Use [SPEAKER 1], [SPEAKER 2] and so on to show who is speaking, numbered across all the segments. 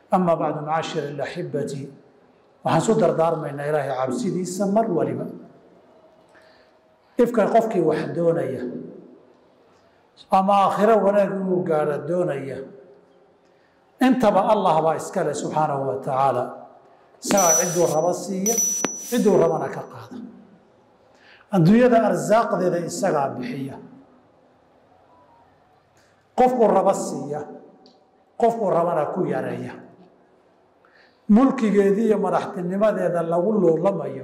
[SPEAKER 1] ama bacdu macaashir alaxibati waxaan su dardaarmaynaa ilaahay cabsidiisa mar waliba ifka qofkii wax doonaya ama aakhiro wanaag inuu gaadho doonaya intaba allah baa iskale subxaanahu wa tacaala isagaa cidduu rabo siiya cidduu rabana ka qaada adduunyada arsaaqdeeda isagaa bixiya qofkuu rabo siiya qofkuu rabana ku yareeya mulkigeedii iyo madaxtinimadeeda lagu loolamayo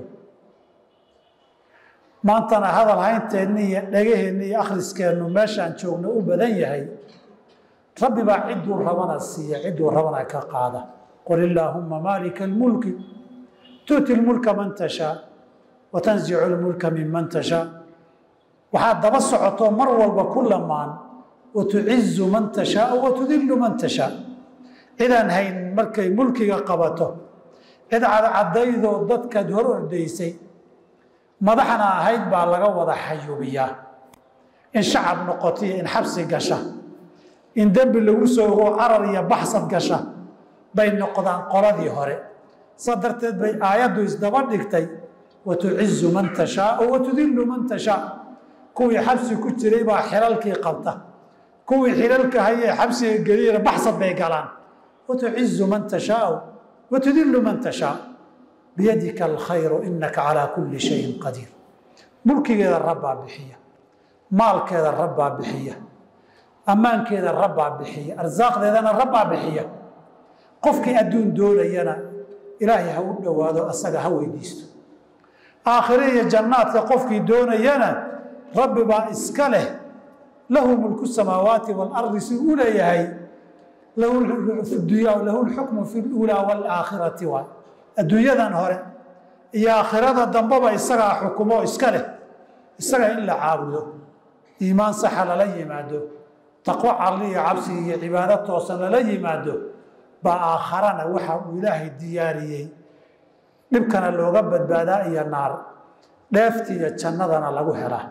[SPEAKER 1] maantana hadal haynteenni iyo dhegaheenni iyo akhriskeennu meeshaan joogno u badan yahay rabbi baa cidduu rabana siiya cidduu rabana ka qaada qul illaahumma maalika almulki tu'ti lmulka man tashaa wa tanzicu lmulka minman tashaa waxaad daba socoto mar walba ku lamaan wa tucizu man tashaau wa tudillu man tashaa cidaan hayn markay mulkiga qabato cid cadcadaydoo dadkaad hor ordaysay madaxna ahayd baa laga wada xayuubiyaa in shacab noqotiyo in xabsi gasha in dembi lagu soo ogo carar iyo baxsad gasha bay noqdaan qoladii hore saa darteed bay aayaddu isdaba dhigtay wa tucizu man tashaau wa tudillu man tashaa kuwii xabsi ku jiray baa xilalkii qabta kuwii xilalka hayee xabsiga geliyana baxsad bay galaan wa tucizu man tashaau wa tudillu man tashaa biyadika alkhayru inaka calaa kulli shayin qadiir mulkigeeda rabbaa bixiya maalkeeda rabbaa bixiya ammaankeeda rabbaa bixiya arsaaqdeedana rabbaa bixiya qofkii adduun doonayana ilaahay ha u dhowaado asaga ha weydiisto aakhire iyo jannaadka qofkii doonayana rabbi baa iska leh lahu mulku samaawaati waalardi si u leeyahay lahu lxukmu fi luulaa waalaakhirati waay adduunyadan hore iyo aakhirada dambeba isagaa xukumo iska leh isaga in la caabudo iimaan saxa lala yimaado taqwo calli iyo cabsi iyo cibaado toosan lala yimaado baa aakharana waxa uu ilaahay diyaariyey dhibkana looga badbaadaa iyo naar dheefti iyo jannadana lagu helaa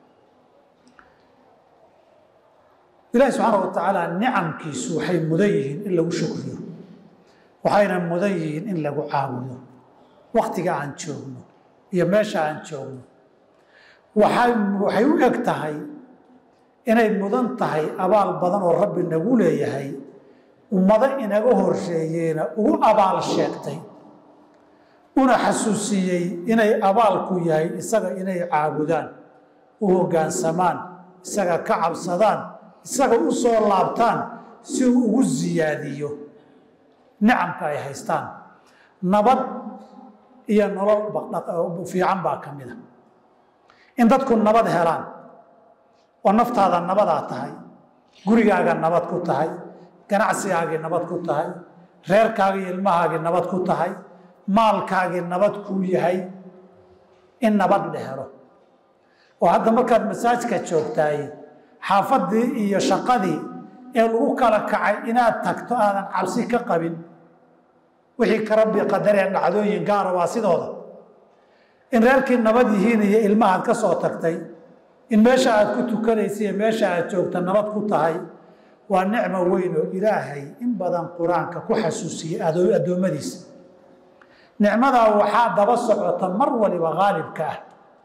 [SPEAKER 1] ilaahi subxaana wa tacaala nicamkiisu waxay mudan yihiin in lagu shukriyo waxayna mudan yihiin in lagu caabudo waktiga aan joogno iyo meesha aan joogno waxay waxay u eg tahay inay mudan tahay abaal badan oo rabbi nagu leeyahay ummado inaga horsheeyeena ugu abaal sheegtay una xasuusiyey inay abaalku yahay isaga inay caabudaan u hoggaansamaan isaga ka cabsadaan isaga u soo laabtaan si uu ugu siyaadiyo nicamka ay haystaan nabad iyo nolol fiican baa ka mida in dadku nabad helaan oo naftaada nabadaa tahay gurigaaga nabad ku tahay ganacsigaagii nabad ku tahay reerkaagii ilmahaagii nabad ku tahay maalkaagii nabad kuu yahay in nabad la helo oo hadda markaad masaajka joogtaay xaafadii iyo shaqadii ee lagu kala kacay inaad tagto aadan cabsi ka qabin wixii ka rabbi qadaree dhacdooyin gaara waa sidooda in reerkii nabad yihiin iyo ilmahaad ka soo tagtay in meesha aad ku tukanaysa iyo meesha aad joogta nabad ku tahay waa nicmo weyn oo ilaahay in badan qur-aanka ku xasuusiyey addoommadiisa nicmadaa waxaa daba socota mar waliba haalibka ah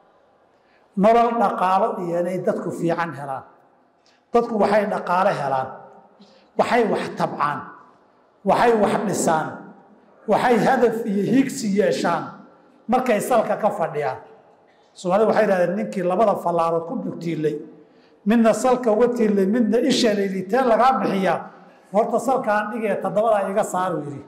[SPEAKER 1] nolol dhaqaalo iyo inay dadku fiican helaan dadku waxay dhaqaalo helaan waxay wax tabcaan waxay wax dhisaan waxay hadaf iyo higsi yeeshaan markay salka ka fadhiyaan soomaalida waxay idhahdeen ninkii labada fallaarood ku dhugtiilay midna salka uga tiilay midna isha laylitee lagaa bixiyaa horta salkaan dhigee toddobadaa iga saaru yidhi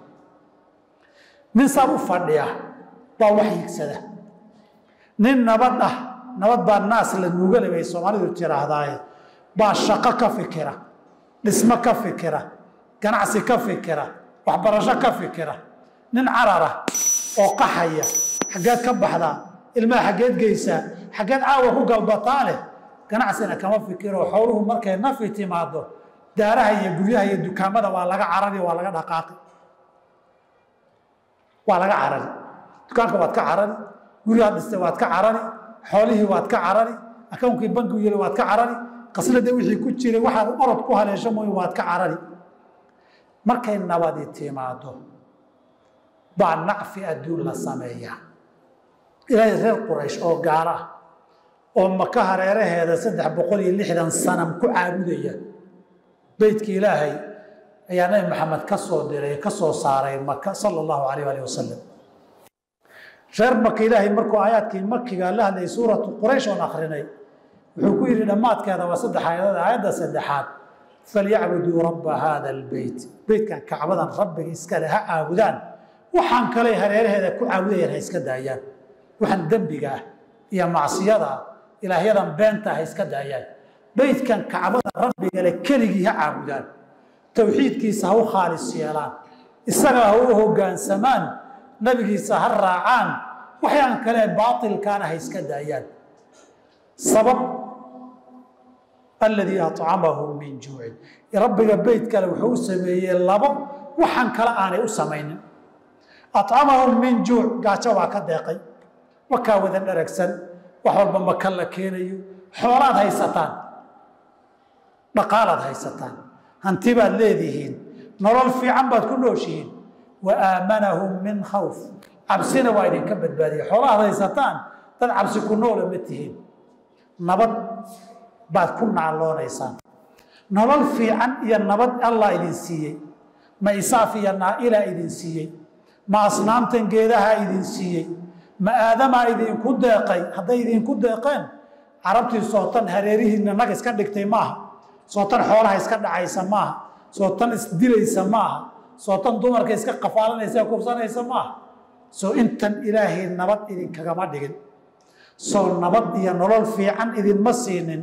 [SPEAKER 1] nin saan u fadhiya baa wax higsada nin nabad ah nabad baa naas la nuugale bay soomaalidu tirahdaaye baa shaqo ka fikira dhismo ka fikira ganacsi ka fikira waxbarasho ka fikira nin carara oo qaxaya xaggeed ka baxdaa ilmaha xaggeed geysaa xaggeed caawa ku galbataa leh ganacsina kama fikiro xooluhu markay nafi timaado daaraha iyo guryaha iyo dukaamada waa laga carari waa laga dhaqaaqi waa laga carari dukaanka waad ka carari guryaha dhistay waad ka carari xoolihii waad ka carari akawnkii bankigu yiri waad ka carari qaslada wixii ku jiray waxaad orod ku haleesho mooy waad ka carari markay nabadi timaado baa nacfi adduun la sameeyaa ilaahay reer quraysh oo gaalo ah oo maka hareeraheeda saddex boqol iyo lixdan sanam ku caabudaya beytka ilaahay ayaa nabi maxamed ka soo diray ka soo saaray maka sala allahu alayh alih wasalam reer maka ilaahay markuu aayaadkii makiga la hadlayay suuratu quraysh oon akrinay wuxuu ku yidhi dhammaadkeeda waa saddex aayadood aayadda saddexaad falyacbuduu rabba haada albeyt beytkan kacbadan rabbiga iskale ha caabudaan waxaan kale hareeraheeda ku caabudayaan ha iska daayaan waxaan dembiga ah iyo macsiyada ah ilaahyadan beenta ha iska daayaan beytkan kacbada rabbigale keligii ha caabudaan towxiidkiisa ha u khaalis yeelaan isaga ha u hoggaansamaan nabigiisa ha raacaan waxyaan kale baatilkaana ha iska daayaan sabab aladii acamahum min juucin rabbiga beyt kale wuxuu u sameeyey labo waxaan kale aanay u samaynin acamahum min juuc gaajo waa ka deeqay wakaa wada dharagsan wax walba maka la keenayo xoolaad haysataan dhaqaalaad haysataan hanti baad leedihiin nolol fiican baad ku nooshihiin wa aamanahum min khawf cabsina waa idinka badbaadiya xoolahaad haysataan dad cabsi ku noola ma tihiin nabad baad ku naaloonaysaan nolol fiican iyo nabad allah idin siiyey ma isaaf iyo naa'ilaa idin siiyey ma asnaamtan geedahaa idin siiyey ma aadamaa idinku deeqay hadday idinku deeqeen carabtii sootan hareerihiinna nag iska dhigtay maaha sootan xoolaha iska dhacaysa maaha sootan isdilaysa maaha sootan dumarka iska qafaalanaysa ee kubsanaysa maaha soo intan ilaahay nabad idinkagama dhigin soo nabad iyo nolol fiican idinma siinin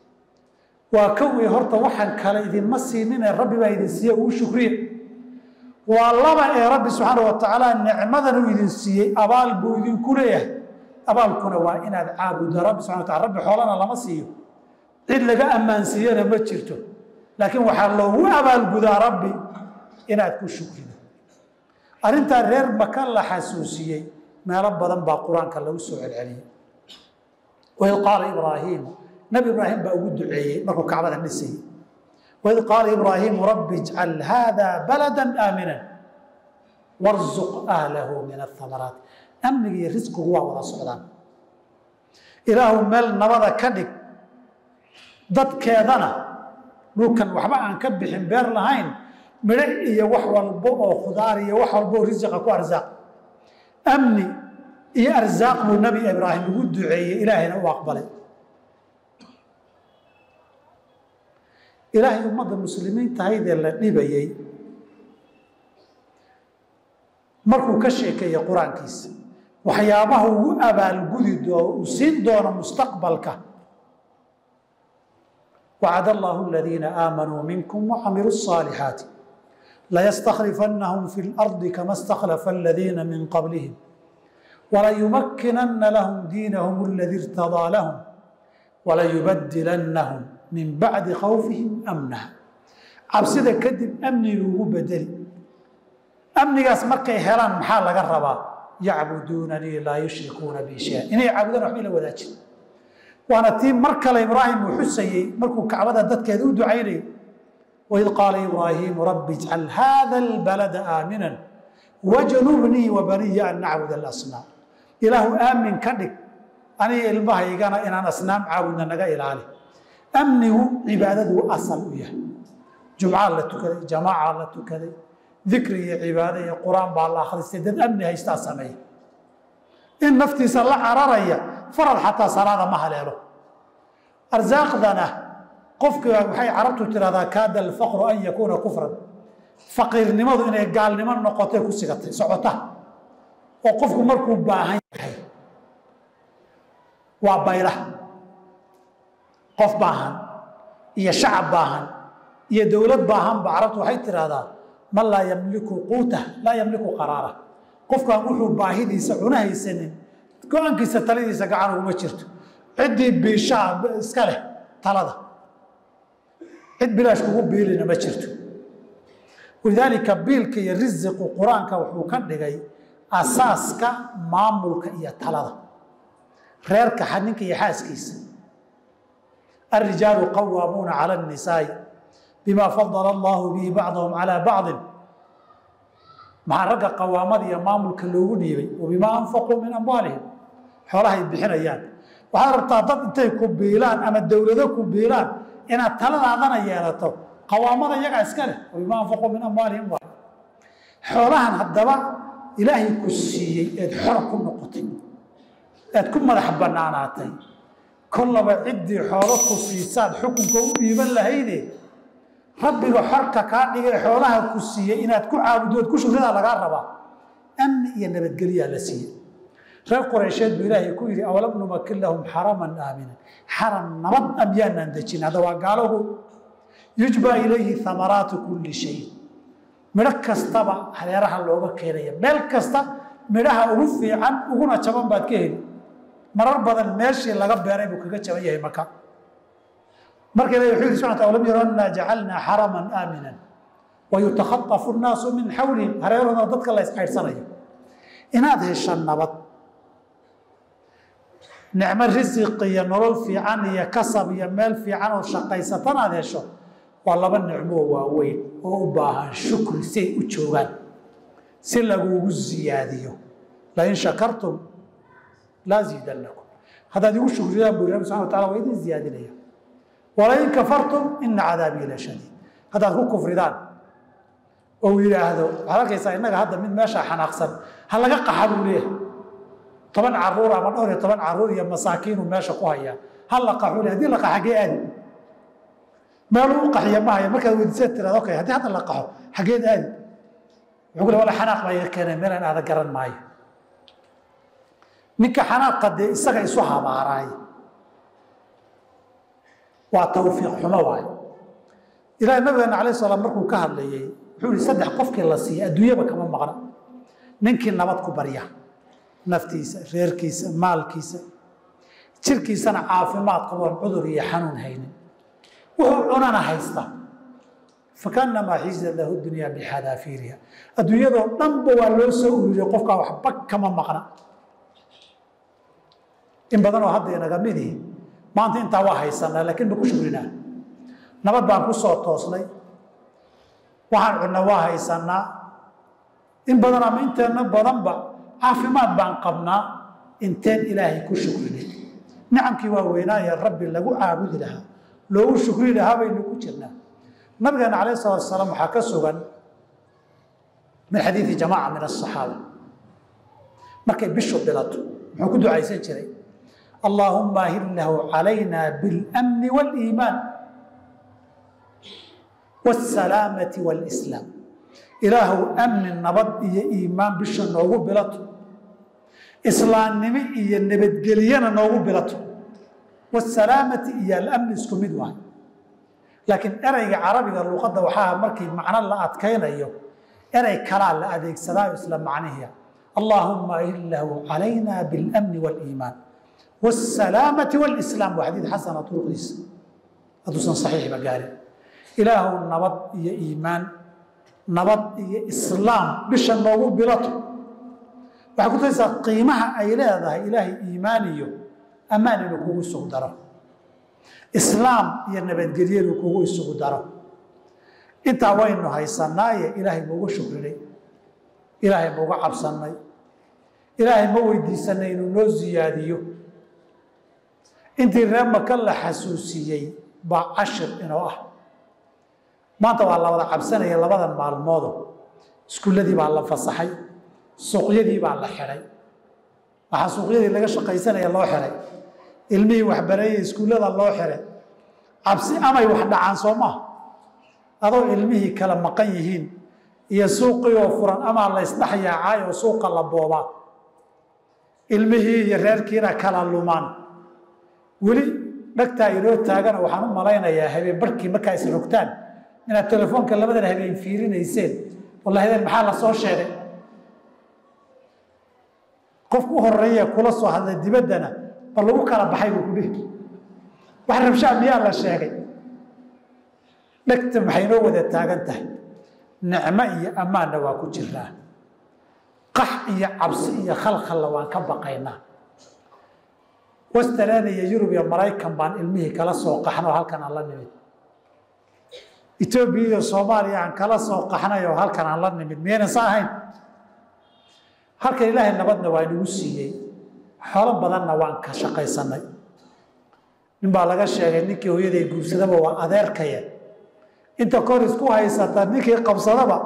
[SPEAKER 1] waa kowii horta waxaan kale idinma siininee rabbi baa idin siiye uu shukriye waa laba ee rabbi subxaana wa tacaala nicmadan uu idin siiyey abaal buu idinku leeyahay abaalkuna waa inaad caabuddo rabbi subxana wa taala rabbi xoolana lama siiyo cid laga ammaansiiyana ma jirto laakiin waxaa loogu abaalgudaa rabbi inaad ku shukrido arrintaa reer maka la xasuusiyey meelo badan baa qur-aanka lagu soo celceliyey waid qaala ibraahiimu nabi ibraahim baa ugu duceeyey markuu kacbada dhisayey waid qaala ibraahiimu rabbi ijcal haada balada aamina warzuq ahlahu min athamaraat amniga iyo risqigu waa wada socdaan ilaahu meel nabada ka dhig dadkeedana dhulkan waxba aan ka bixin beer lahayn midho iyo wax walbo oo khudaar iyo wax walbo oo risiqa ku arsaaq amni iyo arsaaq buu nabi ibraahim ugu duceeyey ilaahayna u aqbalay ilaahay ummadda muslimiinta haydee la dhibayey markuu ka sheekeeyey qur-aankiisa waxyaabaha ugu abaalgudi doo uu siin doono mustaqbalka wacad allahu aladiina aamanuu minkum wacamiluu الصaalixaati layastakhlifannahum fi اlardi kama istakhlafa aladiina min qablihim walayumakkinanna lahum diinahum aladii irtadaa lahum walayubadilannahum min bacdi khawfihim amnaha cabsida kadib amniga ugu bedeli amnigaas markay helaan maxaa laga rabaa yacbuduunanii laa yushrikuuna bi shay inay caabudaan waxba ila wadaajin waana tii mar kale ibraahim uu xusayey markuu kacbada dadkeeda u ducaynayay waid qaala ibraahiimu rabbi ijcal haada albalada aaminan wajnubnii wabaniya an nacbud alasnaam ilaahu aamin ka dhig aniga ilmahaygana inaan asnaam caabudna naga ilaali amnigu cibaadaduu asal u yahay jumcaa la tukaday jamaaca la tukaday dikri iyo cibaado iyo qur-aan baa la akhristay dad amni haystaa sameeya in naftiisa la cararaya farad xataa salaada ma haleelo arsaaqdana qofki waxay carabtu tirahdaa kaada alfaqru an yakuuna kufran faqiirnimadu inay gaalnimo noqotay ku sigatay socota oo qofku markuu baahan yahay waa bayra qof baahan iyo shacab baahan iyo dowlad baahanba carabtu waxay tidhaahdaa man laa yamliku quutah laa yamliku qaraara qofkaan wuxuu baahidiisa cuna haysanin go-aankiisa taladiisa gacan uguma jirto ciddii biishaa iska leh talada cid bilaash kugu biilina ma jirto walidaalika biilka iyo risiqu qur-aanka wuxuu ka dhigay asaaska maamulka iyo talada reerka ninka iyo xaaskiisa الرجال قوامون على النساء بما فضل الله به بعضهم على بعض maxaa ragga qawaamada iyo maamulka loogu dhiibay wabimaa anfaquu min amwaalihim xoolahay bixinayaan waxaad rabtaa dad intay ku biilaan ama dowlado ku biilaan inaad taladaadana yeelato qawaamada iyagaa iska leh wabimaa anfaquu min amwaalihim waay xoolahan haddaba ilaahay ku siiyey eed xor ku noqotay eed ku madax bannaanaatay kollaba ciddii xoolo ku siisaad xukunka u dhiiban lahayde rabbiga xorka kaa dhigay xoolaha ku siiyey inaad ku caabuddo ood ku shukridaa lagaa rabaa amni iyo nabadgelyaa la siiyey reer qureysheed buu ilaahay ku yidhi awalam numakin lahum xaraman aaminan xaram nabad am yaanaan dejin hadda waa gaalogu yujbaa ilayhi amaraatu kulli shay midho kastaba hareeraha looga keenaya meel kasta midhaha ugu fiican uguna jaban baad ka heli marar badan meeshii laga beeray buu kaga jaban yahay maka marka ilahi wuxuu yidhi subxana lam yaro annaa jacalnaa xaraman aaminan wayutakhatafu nnaasu min xawlihim hareerahooda dadka la iscaydhsanayo inaad hesho nabad nicmo risiq iyo nolol fiican iyo kasab iyo meel fiican oo shaqaysatan aad hesho waa laba nicmoo waaweyn oo u baahan shukri si ay u joogaan si lagugu ziyaadiyo lain shakartum laa ziidannakum haddaad igu shukridaan buu rabbi subxana wa tacala waa idin ziyaadinaya walain kafartum ina cadaabii la shadiid haddaad ku kufridaan oo uu yidhaahdo waxaad arkaysaa innaga hadda mid meesha xanaaqsan ha laga qaxa buu leeyahay toban caruur ama dhowr iyo toban caruur iyo masaakiinuu meesha ku hayaa ha la qaxu le hadii la qaxa xaggee aadi meeluu u qaxiya ma haya markaad weydiisad tiraad okay haddii hadda la qaxo xaggeed aadi wuxuu ku le wala xanaaq baa iga keenay meelaan aada garan maayo ninka xanaaqa dee isaga isu habaaraay waa tawfiiq xumo waay ilahi nabigeena alayh salaam markuu ka hadlayey wuxuu ihi saddex qofkii la siiyey adduunyaba kama maqna ninkii nabad ku barya naftiisa reerkiisa maalkiisa jirkiisana caafimaad qaboon cudur iyo xanuun haynin wuxuu cunana haysta fakaanamaa xiisa lahu dunyaa bixadaafiiriha adduunyadoo dhanba waa loo soo ururiyey qofkaa waxba kama maqna in badanoo hadda inaga midihi maanta intaa waa haysanaa laakiin ma ku shugrinaa nabad baan ku soo toosnay waxaan cunna waa haysanaa in badan ama inteenna badanba caafimaad baan qabnaa inteen ilaahay ku shukrinay nicamkii waa weynaaye rabbi lagu caabudi lahaa loogu shukri lahaa baynu ku jirnaa nabigeena calayh salatu asalaam waxaa ka sugan min xadiidi jamaaca min asaxaaba markay bishu bilato muxuu ku ducaysan jiray allaahuma ahillahu calayna biاlamni wاliimaan wاsalaamati wاlislaam ilaahu amni nabad iyo iimaan bisha noogu bilato islaamnimo iyo nabadgeliyana noogu bilato wsalaamati iyo alamni isku mid waay laakiin ereyga carabiga luqadda waxaa markii macno la adkaynayo erey kalaa la adeegsadaayo isla macnihiia allaahuma ahillahu calayna biاlamni wاliimaan wاsalaamati wاlislaam waa xadiid xasana turuqdiisa hadduusan saxiixba gaarin ilaahu nabad iyo iimaan nabad iyo islaam bisha noogu bilato waxay ku taysaa qiimaha ay leedahay ilaahay iimaan iyo ammaan inuu kugu isugu daro islaam iyo nabadgelyo inuu kugu isugu daro intaa waynu haysanaaye ilaahay mauga shukrinay ilaahay mauga cabsannay ilaahay ma weydiisanay inuu noo siyaadiyo intii reer maka la xasuusiyey baa cashir inoo ah maanta waa la wada cabsanaya labadan maalmoodo iskuulladii baa la fasaxay suuqyadii baa la xidhay waxaa suuqyadii laga shaqaysanaya loo xihay ilmihii waxbareeyey iskuullada loo xihay cabsi amay wax dhacaan soo maha adoo ilmihii kala maqan yihiin iyo suuqii oo furan amaa la ysdhex yaacaay oo suuqa la boobaa ilmihii iyo reerkiina kala lumaan weli dhagtaa inoo taagana waxaan u malaynayaa habeen barhkii markaa is rogtaan inaad telefoonka labadan habeen fiirinayseen walla habeen maxaa la soo sheegay qofku u horeeye kula soo hadlay dibaddana bal lagu kala baxay buu ku dhihi wax rabshaa miyaa la sheegay dhegta maxay noo wada taagan tahay nicmo iyo ammaanna waa ku jiraa qax iyo cabsi iyo khalkhalla waan ka baqaynaa western iyo yurub iyo maraykan baan ilmihii kala soo qaxnoo halkan aan la nimid etoobiya iyo soomaaliya aan kala soo qaxnay oo halkan aan la nimid miyaynan sa ahayn halkan ilaahay nabadna waa inagu siiyey xoolo badanna waan ka shaqaysanay nin baa laga sheegay ninkii hooyaday guursadaba waa adeerkaya inta kor isku haysata ninkii qabsadaba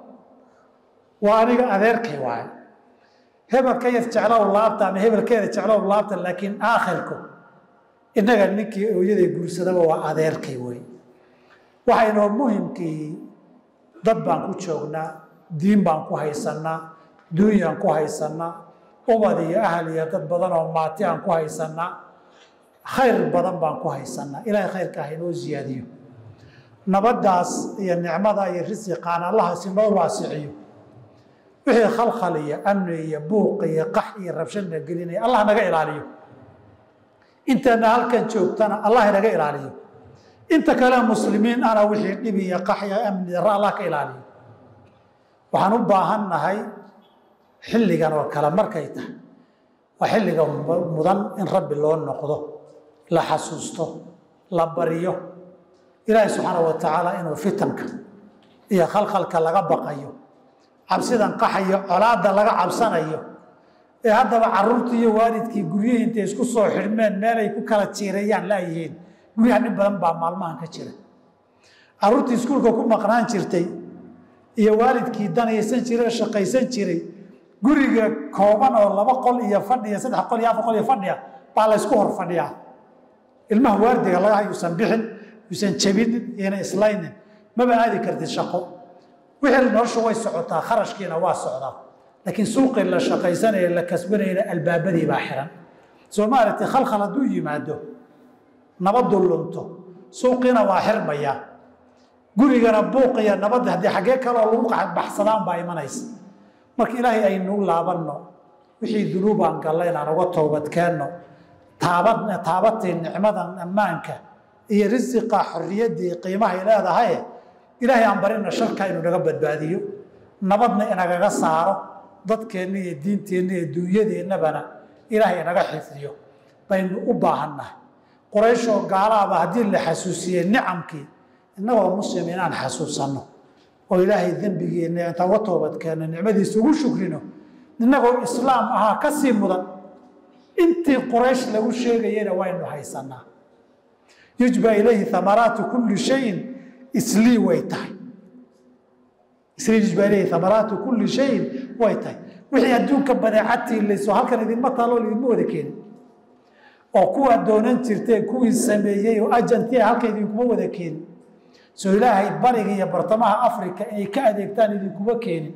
[SPEAKER 1] waa aniga adeerkay waaye hebelkayad jeclow laabta ama hebelkeeda jeclow laabta laakiin aakhirku innaga ninkii hooyaday guursadaba waa adeerkay wey waxaynoo muhimkii dad baan ku joognaa diin baan ku haysannaa duunyaan ku haysannaa ubad iyo ahal iyo dad badan oo maati aan ku haysannaa khayr badan baan ku haysannaa ilaahay khayrka ah inoo siyaadiyo nabaddaas iyo nicmada iyo risiqaan allahaas inoo waasiciyo wixii khalkhal iyo amni iyo buuq iyo qax iyo rabshadna gelinaya allah naga ilaaliyo intana halkan joogtana allah inaga ilaaliyo inta kale muslimiin ana wixii dhib iyo qax iyo amni darra allah ka ilaaliyo waxaan u baahan nahay xilligan oo kale markay tahay waa xilliga mudan in rabbi loo noqdo la xasuusto la baryo ilaahay subxaana wa tacaala inuu fitanka iyo khalkhalka laga baqayo cabsidan qaxayo colaadda laga cabsanayo ee haddaba caruurtii iyo waalidkii guryihii intay isku soo xidhmeen meelay ku kala jiirayaan laayihiin guryaha nin badan baa maalmahan ka jira caruurtii iskuulka ku maqnaan jirtay iyo waalidkii danaysan jiray shaqaysan jiray guriga kooban oo laba qol iyo fadhiya saddex qol iyo afar qol iyo fadhiya baa la ysku hor fadhiyaa ilmaha waardiga laga yuusan bixin yuusan jabinin iyona islaynin maba aadi kartid shaqo wixii noloshu way socotaa kharashkiina waa socdaa laakiin suuqii la shaqaysanaya la kasbanayna albaabadii baa xiran soo maaragtay khalkhal hadduu yimaado nabadu lunto suuqiina waa xirmaya gurigana buuqiya nabadda haddii xaggee kaloo lagu baxsadaan baa imanaysa marka ilaahay aynu laabanno wixii dunuubaan galla inaan uga toobadkeenno taabad taabatay nicmadan ammaanka iyo risiqa xorriyaddii qiimahay leedahay ilaahay aan barina sharka inuu naga badbaadiyo nabadna inagaga saaro dadkeenna iyo diinteenna iyo dunyadeennabana ilaahay inaga xifdiyo baynu u baahannahay qorayshoo gaalaaba haddii la xasuusiyey nicamkii innagoo muslim inaan xasuusanno oo ilaahay dembigeenna intaan uga toobadkeenno nicmadiisa ugu shukrino innagoo islaam ahaa ka sii mudan intii quraysh lagu sheegayena waynu haysanaa yujba ilayhi amaraatu kulli shayin islii way tahay islii yujba ilayhi amaraatu kulli shayin way tahay wixii adduunka badeecadtii layso halkan idinma taaloo idinma wada keenin oo kuwaa doonan jirteen kuwii sameeyey oo ajantia halka idinkuma wada keenin soo ilaahay bariga iyo bartamaha africa inay ka adeegtaan idinkuma keenin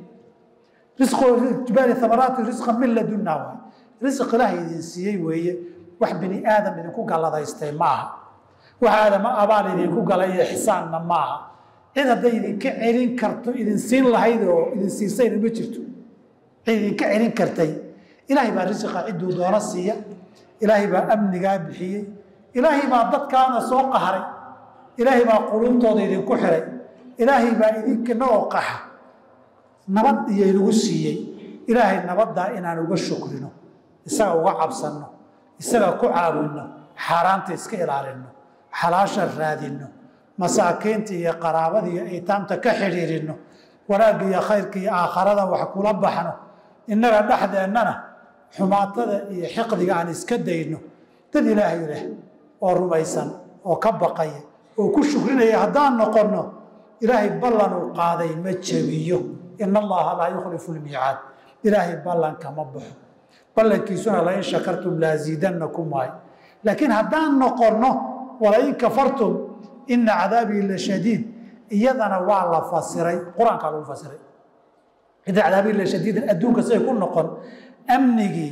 [SPEAKER 1] risqjibaali amaraati risqan min ladunna waay risq ilaahay idin siiyey weeye wax bini aadam idinku galladaystay ma aha wax aadama abaal idinku galay iyo xisaanna ma aha cid hadday idinka celin karto idin siin lahayd oo idin siisayna ma jirto cid idinka celin kartay ilaahay baa risiqa cidduu doono siiya ilaahay baa amnigaa bixiyey ilaahay baa dadkaana soo qaharay ilaahay baa quluubtooda idinku xiray ilaahay baa idinkanagoo qaxa nabad iyo inagu siiyey ilaahay nabaddaa inaan uga shukrino isaga uga cabsanno isaga ku caawinno xaaraanta iska ilaalinno xalaasha raadinno masaakiinta iyo qaraabada iyo aytaamta ka xidhiirinno wanaagga iyo khayrka iyo aakharada wax kula baxno innaga dhexdeennana xumaatada iyo xiqdiga aan iska dayno dad ilaahay leh oo rumaysan oo ka baqaya oo ku shukrinaya haddaan noqonno ilaahay ballan uu qaaday ma jebiyo ina allaha laa yukhlifu lmiicaad ilaahay ballanka ma baxo ballankiisuna lain shakartum laaziidannakum waay laakiin haddaan noqonno walain kafartum ina cadaabii la shadiid iyadana waa la fasiray qur-aankaa lagu fasiray ina cadaabii la shadiidan adduunka siday ku noqon amnigii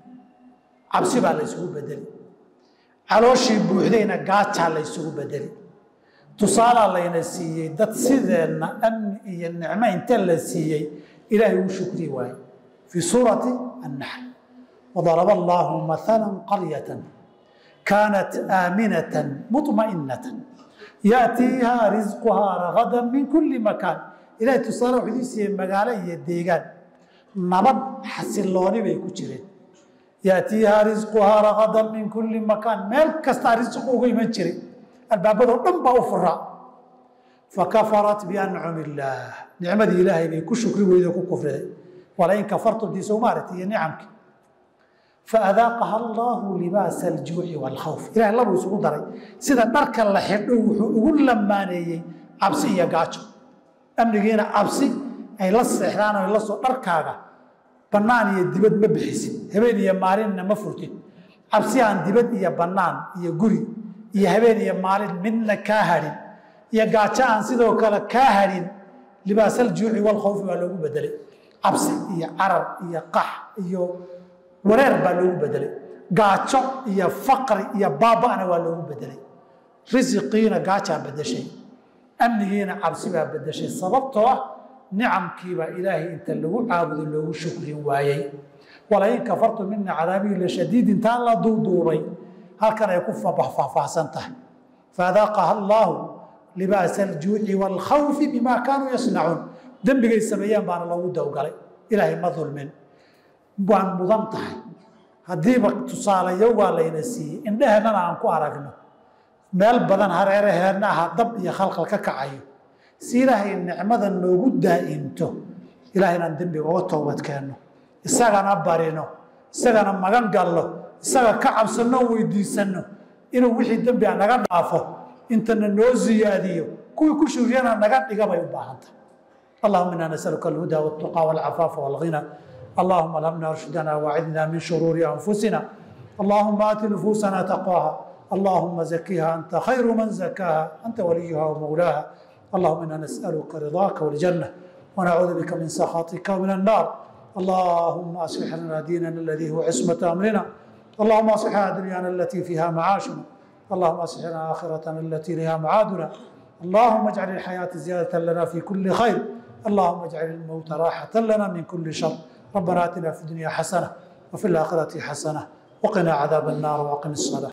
[SPEAKER 1] cabsi baa la ysugu bedeli calooshii buuxdayna gaajaa la ysugu bedeli tusaalaa layna siiyey dad sideenna amni iyo nicmo inte la siiyey ilaahay uu shukri waaye fii suurati annaxl wadaraba allaahu maala qaryatan kaanat aaminatan muطma'inatan yaatiihaa risquhaa ragadan min kulli makaan ilahay tusaale wuxuu idin siiyey magaalo iyo deegaan nabad xasilooni bay ku jireen yaatiihaa risquhaa ragadan min kulli makaan meel kastaa risqu uga iman jiray albaabadoo dhan baa u furaa fakafarat biancumi illaah nicmadii ilaahay bay ku shukri weydo ku kufriday walain kafartum dii soo maaragtay iyo nicamkii faadaaqaha allaahu libaasa aljuuci waalkhawf ilahay labuu isugu daray sida dharka la xidho wuxuu ugu lamaaneeyey cabsi iyo gaajo amnigiina cabsi ay la seexdaan o la soo dharkaaga bannaan iyo dibad ma bixisid habeen iyo maalinna ma furtid cabsi aan dibad iyo bannaan iyo guri iyo habeen iyo maalin midna kaa hadhin iyo gaajo aan sidoo kale kaa hadhin libaasaljuuci walkhawfi baa loogu bedelay cabsi iyo carar iyo qax iyo wareer baa loogu bedelay gaajo iyo faqri iyo baaba'na waa loogu bedelay risiqiina gaajaa bedeshay amnigiina cabsi baa bedeshay sababtoo ah nicamkiibaa ilaahay inta lagu caabudo loogu shukrin waayey walain kafartum mina cadaabihi lashadiid intaan la duuduubay halkan ay ku faahfaahsan tahay faadaaqaha allaahu libaasa aljuuci waalkhawfi bimaa kaanuu yasnacuun dembigay sameeyeen baana loogu dowgalay ilaahay ma dulmin waan mudan tahay haddiiba tusaalayo waa layna siiyey indheheennana aan ku aragno meel badan hareeraheenna aha dab iyo khalkhal ka kacayo si ilaahay nicmada noogu daa'imto ilahay inaan dembiga uga toobad keenno isagana barino isagana magan gallo isaga ka cabsanno weydiisanno inuu wixii dembi a naga dhaafo intana noo ziyaadiyo kuwii ku shuriyana naga dhiga bay u baahantah allahuma inaa nasaluka alhuda waltuqa walcafaafa walghina allahuma alhamna arshidana wacidna min shuruuri anfusina allahuma aati nufuusana taqwaha اللهم زكها أنت خير من زكاها أنت وليها ومولاها اللهم إنا نسألك رضاك والجنة ونعوذ بك من سخطك ومن النار اللهم أصلح لنا ديننا الذي هو عصمة أمرنا اللهم أصلح لنا دنيانا التي فيها معاشنا اللهم أصلح لنا آخرتنا التي لها معادنا اللهم اجعل الحياة زيادة لنا في كل خير اللهم اجعل الموت راحة لنا من كل شر ربنا آتنا في الدنيا حسنة وفي الآخرة حسنة وقنا عذاب النار وأقم الصلاة